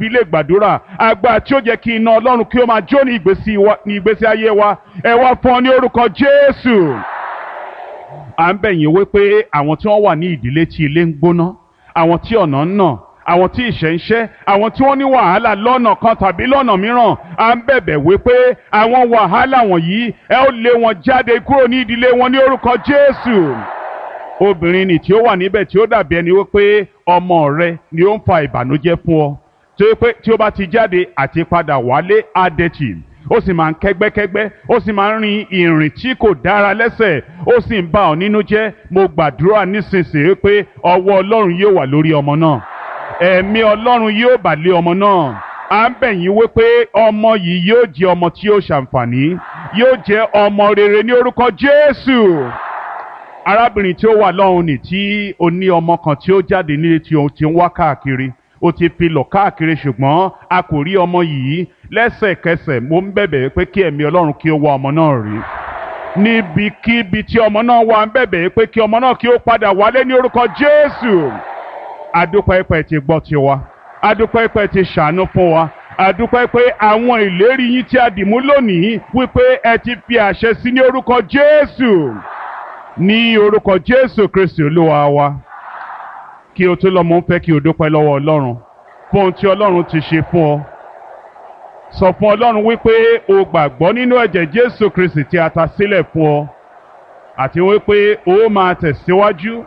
fi lè gbàdúrà agbára tí ó jẹ́ kí iná ọlọ́run kí ó máa jó ní ìgbésí wa- ní ìgbésí ayé wa ẹ wá fún ọ ní orúkọ jésù à ń bẹ̀ yín wípé àwọn tí wọ́n wà ní ìdílé tí ilé ń gbóná àwọn tí ọ̀nà ń nà àwọn tí ìṣẹ́ ń ṣẹ́ àwọn tí wọ́n ní wàhálà lọ́nà kan tàbí lọ́nà mìíràn à ń bẹ̀bẹ̀ wípé àwọn wàhálà wọ̀nyí ẹ ó lé wọn jáde kúrò ní ìdílé wọn ní orúkọ Jésù obìnrin nì tí ó wà níbẹ̀ tí ó dàbí ẹni wípé ọmọ rẹ ni ó ń fa ìbànújẹ́ fún ọ tí ó pé tí ó bá ti jáde àti padà wálé adẹ́tì ó sì máa ń kẹ́gbẹ́kẹ́gbẹ́ ó sì máa ń rin ìrìn tí kò dára lẹ́sẹ̀ ó sì ń bà ọ́ nínú jẹ́ mo gbàdúrà nísinsìnyí pé ọwọ́ ọlọ́run yóò wà lórí ọmọ náà ẹ̀mí ọlọ́run yóò bà lé ọmọ náà à ń bẹ̀ yín wípé ọmọ yìí yóò jẹ́ ọmọ tí yóò ṣàǹfààní yóò jẹ́ ọmọ rere ní orúkọ Jésù arábìnrin tí ó wà lọ́hùn ní tí ó ní ọmọ kan tí ó jáde nílé tí ó ti ń wá káàkiri ó ti fi lọ káàkiri ṣùgbọ́n a kò rí ọmọ yìí lẹ́sẹ̀kẹsẹ̀ mo ń bẹ̀bẹ̀ pé kí ẹ̀mí ọlọ́run kí ó wá ọmọ náà rí níbikíbi tí ọmọ náà wà ń bẹ̀bẹ̀ pé kí ọmọ náà kí ó padà wálé ní orúkọ Jésù adúpẹ́ pẹ́ ti gbọ́ tiwa adúpẹ́ pẹ́ ti ṣàánú fún wa adúpẹ́ pé àwọn ìlérí yín tí a dìmú lónìí wípé ẹ ti fi àṣẹ sí ní orúkọ Jésù ní orúkọ Jésù Kristi Olúwa wa kí o tó lọ mo ń fẹ́ kí o dúpẹ́ lọ́wọ́ Ọlọ́run fún ohun tí Ọlọ́run ti ṣe fún ọ sọ fún Ọlọ́run wípé o gbàgbọ́ nínú ẹ̀jẹ̀ Jésù Kristi tí a ta sílẹ̀ fún ọ àti wípé o máa tẹ̀síwájú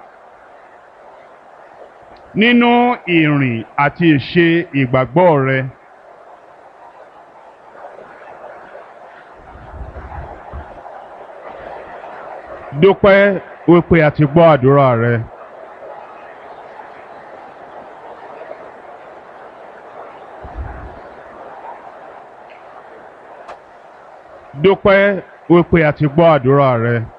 nínú ìrìn àti ìṣe ìgbàgbọ́ rẹ. dúpẹ́ wípé a ti gbọ́ àdúrà rẹ. dúpẹ́ wípé a ti gbọ́ àdúrà rẹ.